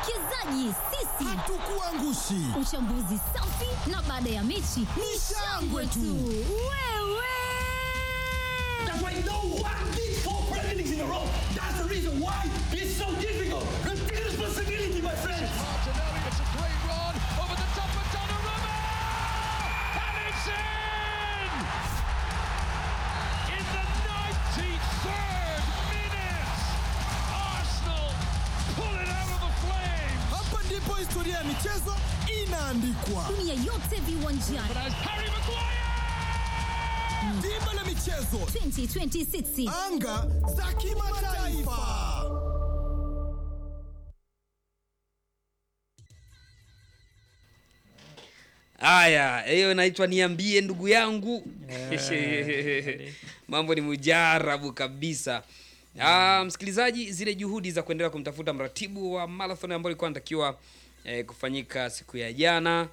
Wawekezaji sisi Hatukuangushi. Uchambuzi safi na baada ya mechi ni shangwe tu. Wewe That's why no one did four Premier Leagues in a row. That's the reason why it's so difficult. Take responsibility, my friends. Martinelli, it's a great run over the top of Donnarumma! And it's in! In the 93rd minute, Arsenal pull it out of the flames! Hapa ndipo historia ya michezo inaandikwa. dunia yote viwanjani But as Harry Maguire! Dimba la michezo, 2026 anga za kimataifa. Haya, hiyo inaitwa niambie ndugu yangu. Mambo ni mujarabu kabisa. Ah, msikilizaji, zile juhudi za kuendelea kumtafuta mratibu wa marathon ambayo ilikuwa inatakiwa eh, kufanyika siku ya jana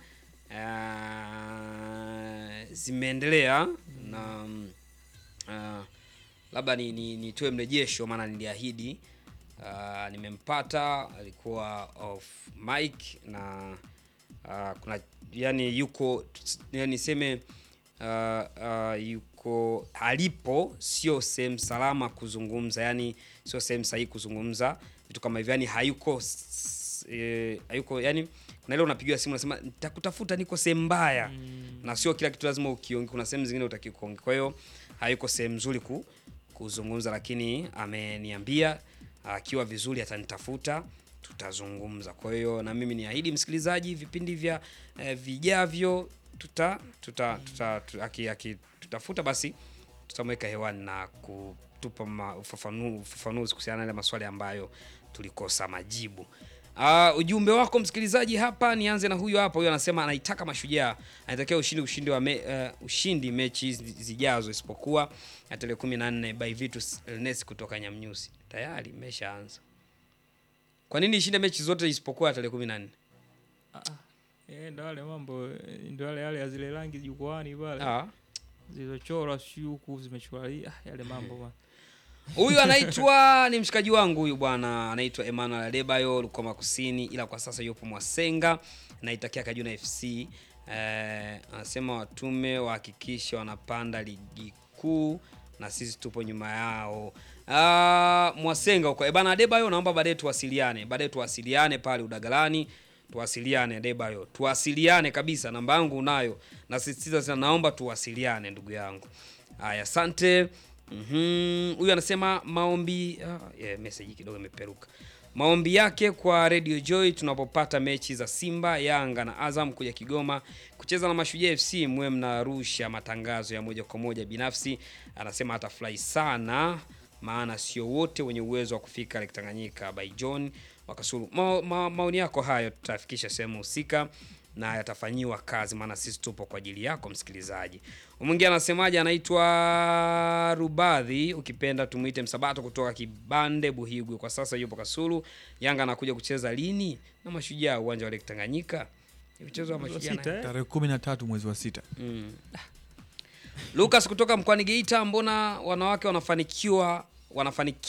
ah, zimeendelea na mm, ah, labda ni, ni, nitoe mrejesho maana niliahidi. Ah, nimempata alikuwa off mic na Ah, kuna yani yuko yani niseme uh, uh, yuko alipo sio sehemu salama kuzungumza yani sio sehemu sahihi kuzungumza vitu kama hivyo yani hayuko s- eh, hayuko yani kuna ile unapigiwa simu unasema nitakutafuta niko sehemu mbaya na sio kila kitu lazima ukionge kuna sehemu zingine utaki kuongea kwa hiyo hayuko sehemu nzuri ku, kuzungumza lakini ameniambia akiwa vizuri atanitafuta tutazungumza. Kwa hiyo na mimi niahidi msikilizaji, vipindi vya eh, vijavyo tuta tuta, tuta, tuta aki, aki, tutafuta basi tutamweka hewani na kutupa ma- ufafanu- ufafanuzi kuhusiana na yale maswali ambayo tulikosa majibu. Uh, ujumbe wako msikilizaji hapa, nianze na huyu hapa. Huyu anasema anaitaka Mashujaa, anatakia ushindi ushindi wa me, uh, ushindi mechi zi- zijazo, isipokuwa ya tarehe kumi na nne by Vitus Elnesi kutoka Nyamnyusi. Tayari imeshaanza. Kwa nini ishinde mechi zote isipokuwa ya tarehe kumi na nne? Eh, ndo yale mambo eh, ndo yale yale ya zile rangi jukwani pale Ah. zilizochorwa sijui huku zimechorwa ah, yale mambo bwana. Huyu anaitwa ni mshikaji wangu huyu bwana, anaitwa Emmanuel Adebayo Lukoma Kusini, ila kwa sasa yupo Mwasenga, naitakia Kajuna FC. Eh, anasema watume wahakikishe wanapanda ligi kuu na sisi tupo nyuma yao. Ah, Mwasenga huko. Eh, bana Adebayo, naomba baadaye tuwasiliane, baadaye tuwasiliane pale Udagalani tuwasiliane Adebayo, tuwasiliane kabisa, namba yangu unayo, nasisitiza sana, naomba tuwasiliane ndugu yangu. Haya, asante. Mhm, huyu anasema maombi ah, yeah, message kidogo imeperuka. Maombi yake kwa Radio Joy tunapopata mechi za Simba, Yanga na Azam kuja Kigoma kucheza na Mashujaa FC, mwe mnarusha matangazo ya moja kwa moja. Binafsi anasema atafurahi sana, maana sio wote wenye uwezo wa kufika Lake Tanganyika. By John Wakasulu. Ma, ma, maoni yako hayo tutafikisha sehemu husika na yatafanyiwa kazi, maana sisi tupo kwa ajili yako msikilizaji. Mwingine anasemaje? Anaitwa Rubadhi, ukipenda tumuite Msabato kutoka Kibande Buhigwe. Kwa sasa yupo Kasulu. Yanga anakuja kucheza lini na Mashujaa uwanja wa Lake Tanganyika? Ni Mchezo wa Mashujaa na- Sita, eh? tarehe kumi na tatu mwezi wa sita Mm. Lucas kutoka mkoani Geita, mbona wanawake wanafanikiwa wanafanikiwa